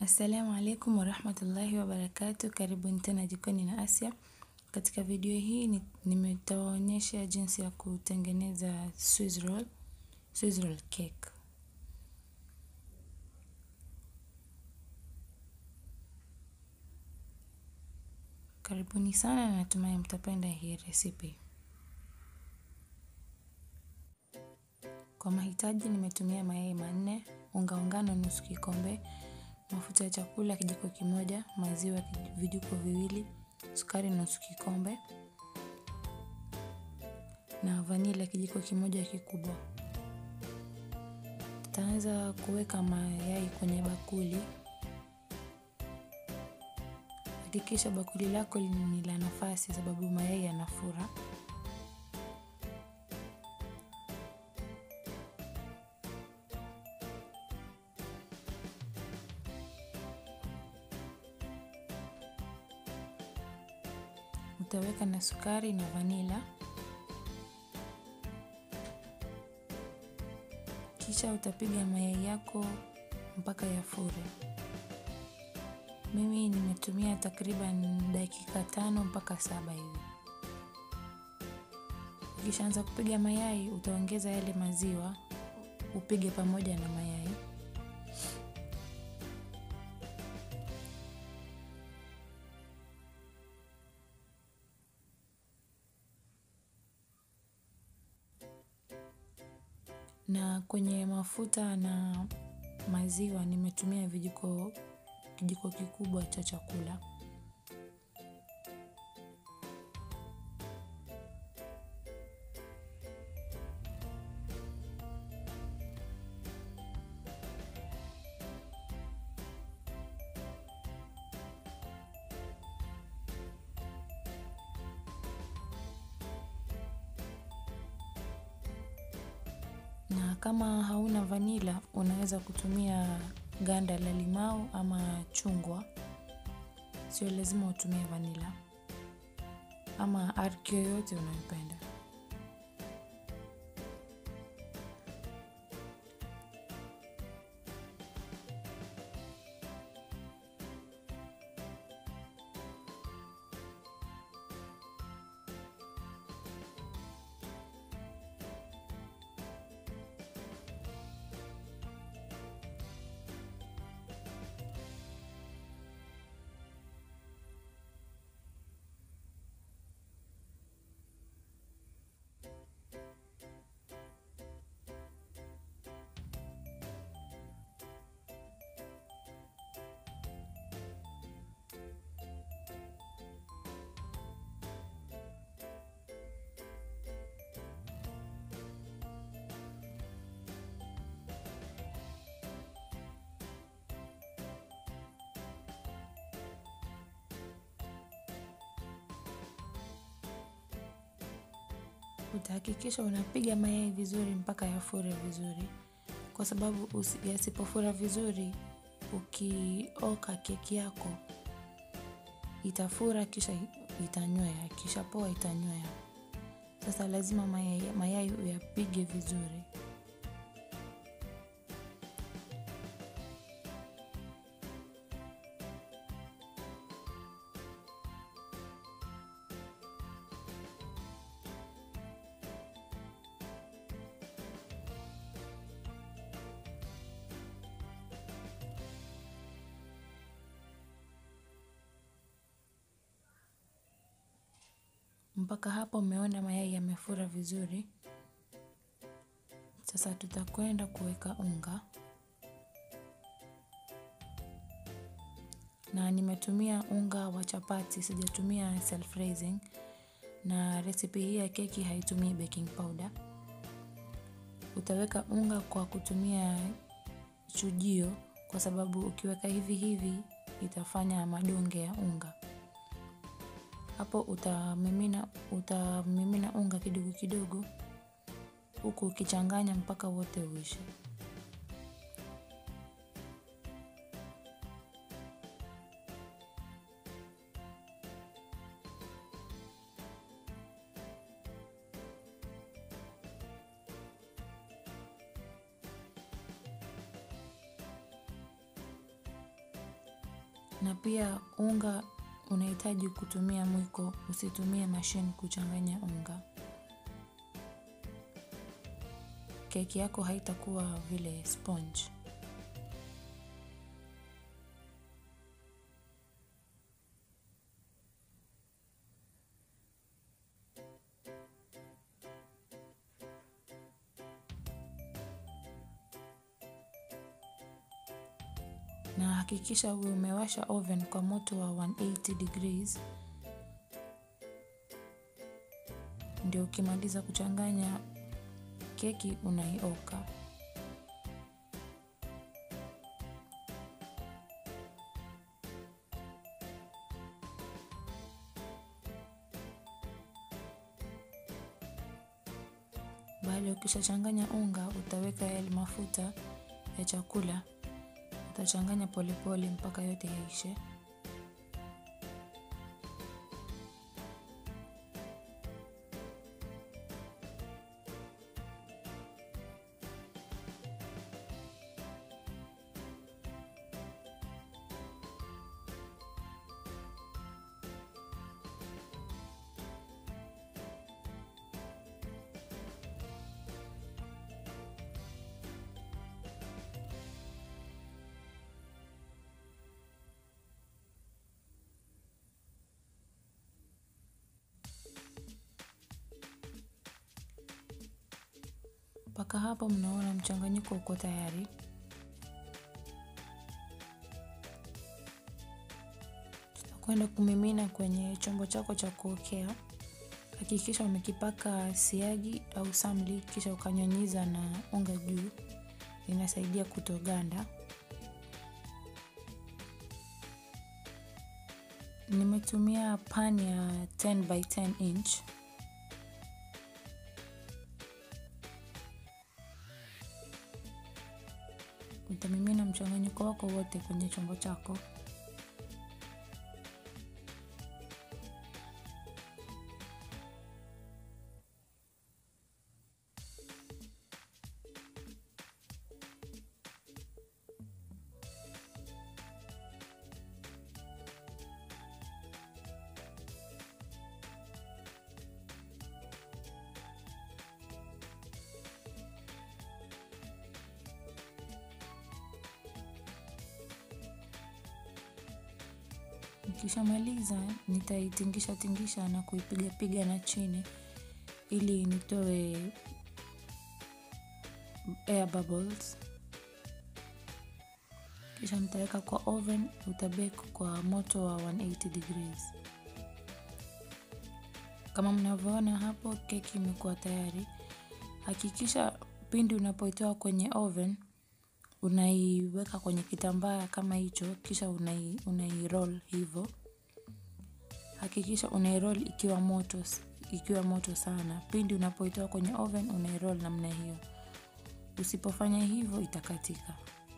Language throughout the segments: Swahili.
Assalamu alaikum warahmatullahi wabarakatuh. Karibuni tena jikoni na Asia. Katika video hii nimetawaonyesha jinsi ya kutengeneza Swiss roll, Swiss roll cake. Karibuni sana na natumai mtapenda hii resipi. Kwa mahitaji nimetumia mayai manne, unga wa ngano nusu kikombe, mafuta ya chakula kijiko kimoja, maziwa vijiko viwili, sukari nusu kikombe na vanila kijiko kimoja kikubwa. Tutaanza kuweka mayai kwenye bakuli. Hakikisha bakuli lako ni la nafasi sababu mayai yanafura. Utaweka na sukari na vanila. Kisha utapiga mayai yako mpaka yafure. Mimi nimetumia takriban dakika tano mpaka saba hivi. Ukishaanza kupiga mayai, utaongeza yale maziwa, upige pamoja na mayai. Na kwenye mafuta na maziwa nimetumia vijiko kijiko kikubwa cha chakula. Na kama hauna vanila, unaweza kutumia ganda la limau ama chungwa. Sio lazima utumie vanila. Ama arki yoyote unayopenda. Utahakikisha unapiga mayai vizuri mpaka yafure vizuri. Kwa sababu yasipofura vizuri, ukioka keki yako, itafura kisha itanywea, ikishapoa itanywea. Sasa lazima mayai uyapige vizuri. Mpaka hapo umeona mayai yamefura vizuri. Sasa tutakwenda kuweka unga. Na nimetumia unga wa chapati, sijatumia self raising. Na resipi hii ya keki haitumii baking powder. Utaweka unga kwa kutumia chujio kwa sababu ukiweka hivi hivi itafanya madonge ya unga. Hapo utamimina unga kidogo kidogo huku ukichanganya mpaka wote uishe. na pia unga unahitaji kutumia mwiko, usitumie mashine kuchanganya unga. Keki yako haitakuwa vile sponge. Na hakikisha uwe umewasha oven kwa moto wa 180 degrees. Ndio ukimaliza kuchanganya keki unaioka. Baada ukishachanganya unga, utaweka yale mafuta ya chakula. Utachanganya polepole mpaka yote yaishe. Mpaka hapo mnaona mchanganyiko uko tayari. Tutakwenda kumimina kwenye chombo chako cha kuokea. Hakikisha umekipaka siagi au samli kisha ukanyunyiza na unga juu. Inasaidia kutoganda. Nimetumia pan ya 10 by 10 inch. Utamimina mchanganyiko wako wote kwenye chombo chako. Nikishamaliza nitaitingisha tingisha na kuipiga piga na chini ili nitoe air bubbles. Kisha nitaweka kwa oven utabake kwa moto wa 180 degrees. Kama mnavyoona hapo keki imekuwa tayari. Hakikisha pindi unapoitoa kwenye oven unaiweka kwenye kitambaa kama hicho kisha unairoll hivo. Hakikisha unairoll ikiwa moto ikiwa moto sana. Pindi unapoitoa kwenye oven unairoll namna hiyo. Usipofanya hivo itakatika.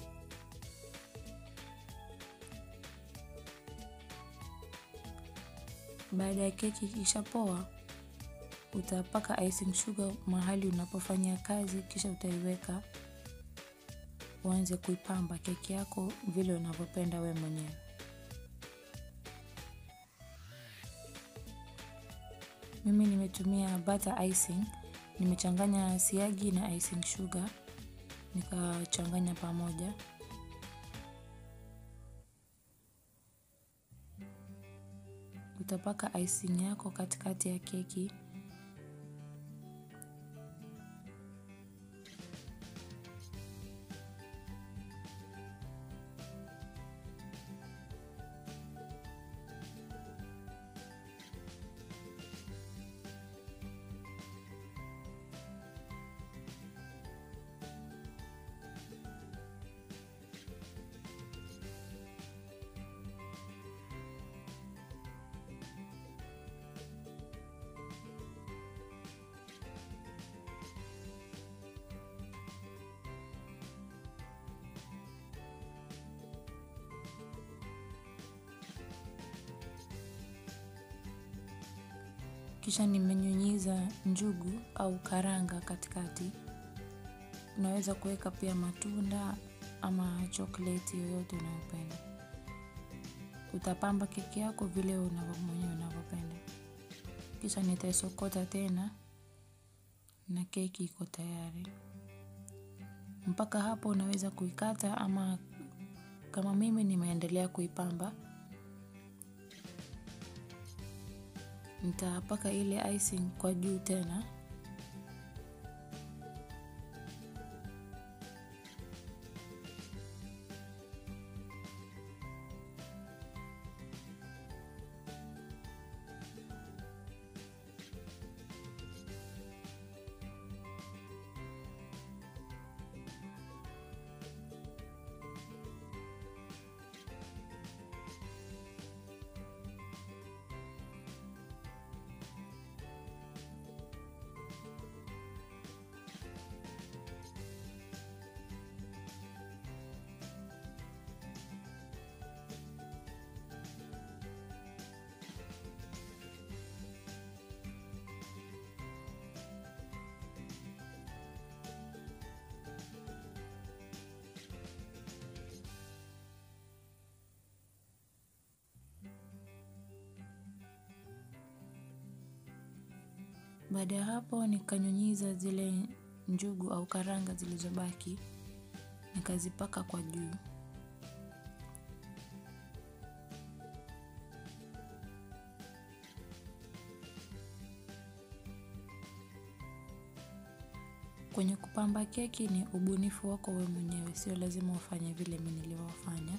Baada ya keki ikishapoa utapaka icing sugar mahali unapofanyia kazi kisha utaiweka uanze kuipamba keki yako vile unavyopenda we mwenyewe. Mimi nimetumia butter icing, nimechanganya siagi na icing sugar, nikachanganya pamoja. Utapaka icing yako katikati ya keki. Kisha nimenyunyiza njugu au karanga katikati. Unaweza kuweka pia matunda ama chokoleti yoyote unayopenda. utapamba keki yako vile unavyo mwenyewe unavyopenda. Kisha nitaisokota tena na keki iko tayari. Mpaka hapo unaweza kuikata ama kama mimi nimeendelea kuipamba. Nitapaka ile icing kwa juu tena. Baada ya hapo nikanyunyiza zile njugu au karanga zilizobaki nikazipaka kwa juu. Kwenye kupamba keki ni ubunifu wako wewe mwenyewe, sio lazima ufanye vile mimi nilivyofanya.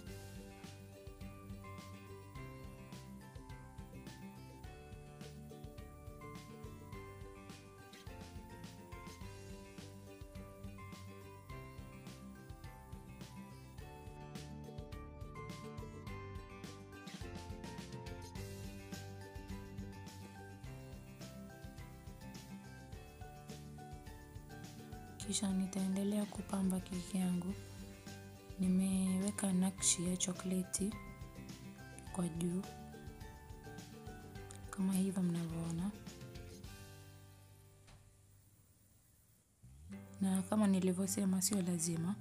Kisha nitaendelea kupamba keki yangu. Nimeweka nakshi ya chokleti kwa juu kama hivyo mnavyoona. Na kama nilivyosema sio lazima.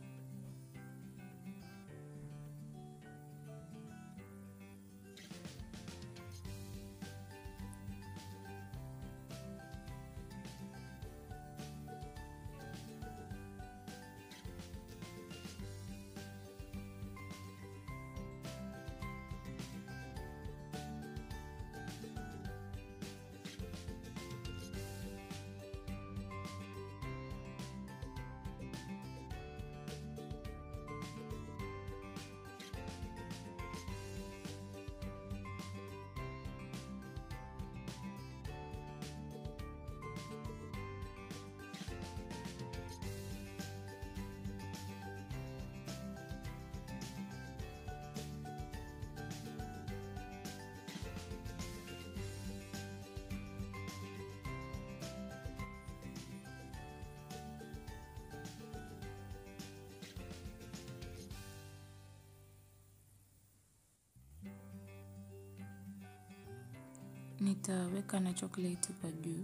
Nitaweka na chokleti kwa juu.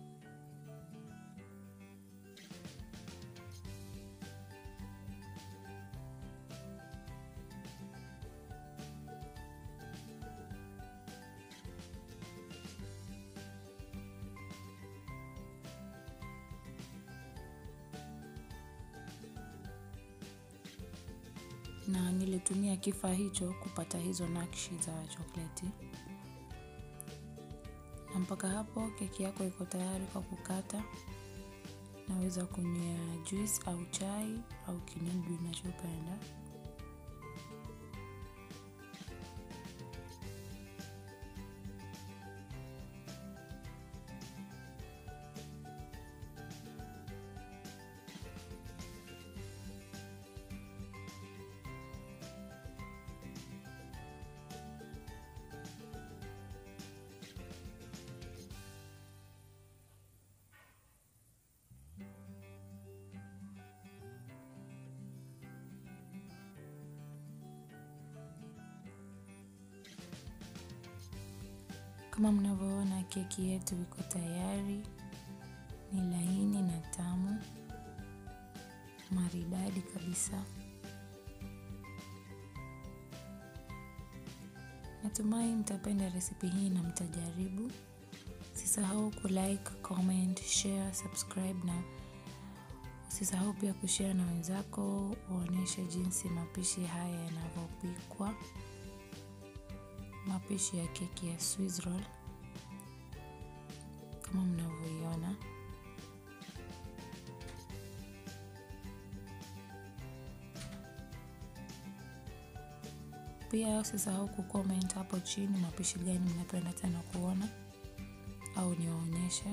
Na nilitumia kifaa hicho kupata hizo nakshi za chokleti. Na mpaka hapo keki yako iko tayari kwa kukata. Naweza kunywea juice au chai au kinywaji unachopenda. Kama mnavyoona keki yetu iko tayari, ni laini na tamu, maridadi kabisa. Natumai mtapenda resipi hii na mtajaribu. Usisahau kulike, comment, share, subscribe na usisahau pia kushare na wenzako uonyeshe jinsi mapishi haya yanavyopikwa. Mapishi ya keki ya Swiss roll kama mnavyoiona. Pia usisahau kucomment hapo chini mapishi gani mnapenda tena kuona au niwaonyeshe.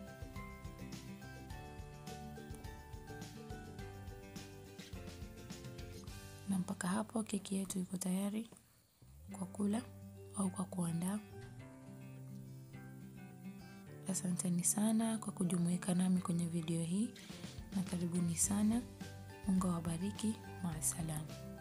Na mpaka hapo keki yetu iko tayari kwa kula au kwa kuandaa. Asanteni sana kwa kujumuika nami kwenye video hii na karibuni sana. Mungu awabariki. Maasalam.